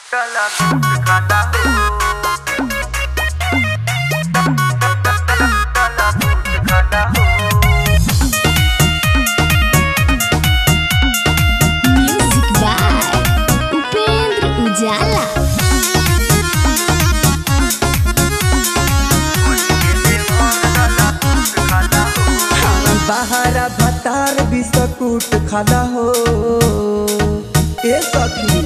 Kala kala music by Upendra Ujala बाहरा भतार biscuit खाला हो ए सखी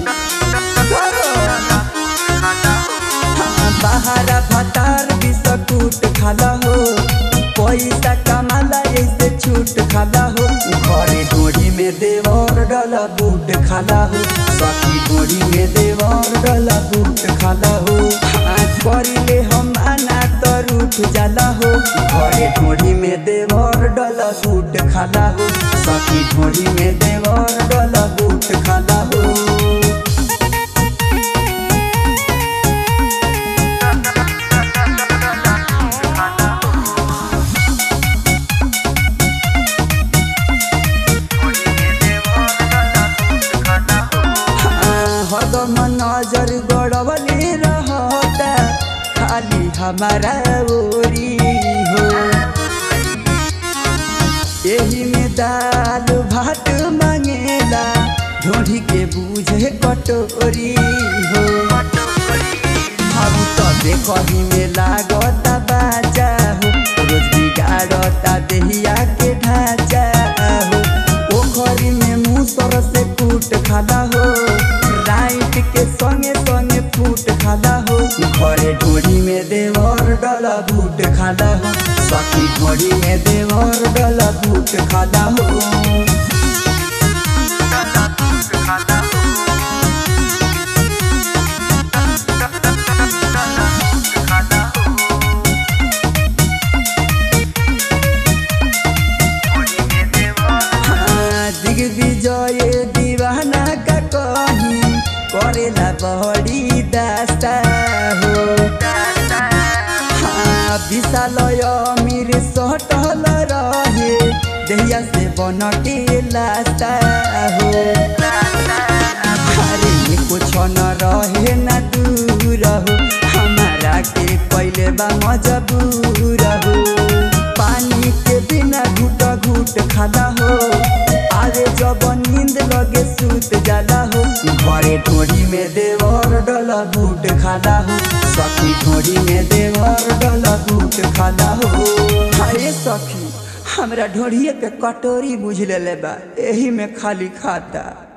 बाहरा भतार बिस्कुट खाला हो पैसा कमाला ऐसे छूट खाला हो घरे डोरी में देवर डला बूट खाला हो सखी डोरी में देवर डला बूट खाला हो हाथ करिले हम आना तर उठ जाला हो घरे ढोरी में देवर डला बूट खाला हो सखी ढोरी में देवर डला बूट खाला हो हरदम नजर गड़बले रहता खाली हमारा ओरी हो यही में दाल भात मांगेला ढोढ़ी के बूझे कटोरी हो हम तो देखही में लागता बाजा हो रोज बिगाड़ता देहिया के ढांचा हो पोखरी में मुसर से कूट खाला हो राइट के संगे संगे फूट खाला हो घरे ढोरी में देवर डला बूट खाला हो सखी ढोरी में देवर डला बूट खाला हो हाँ, दिग्विजय दीवाना का कही करेला बड़ी दास्ता हो हाँ, विशालय अमीर सटल रहे देहिया से बन के लास्ता हो अरे ये कुछ न रहे न दूर हो हमारा के पहले बा मजबूर हो पानी के बिना घुट घुट खाला हो अरे जब नींद लगे सूत जाला हो घरे ढोरी में देवर डला बूट खाला हो सखी ढोरी में देवर डला बूट खाला हो हाय सखी हमरा ढोरिए के कटोरी बुझ ले बा एही में खाली खाता